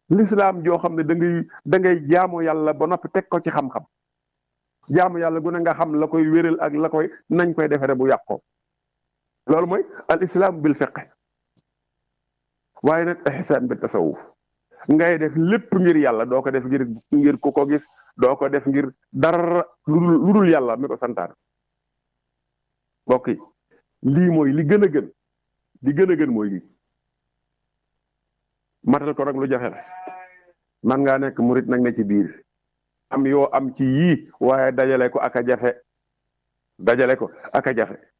lislaam joo xam ne da ngay da ngay jaamu yàlla ba noppi teg ko ci xam-xam jaamu yàlla gu ne nga xam la koy wéral ak la koy nañ koy defere bu yàqoo loolu mooy al islam bil fiqh waaye nag ihsaan bi tasawuf ngay def lépp ngir yàlla doo ko def ngir ngir ku ko gis doo ko def ngir dara lu dul yàlla mi ko santaan mbokk yi lii mooy li gën a gën li gën a gën mooy lii matal ko nag lu jafe la man ngaa nekk murit nag ne ci biir am yoo am ci yii waaye dajale ko ak a jafe dajale ko ak a jafe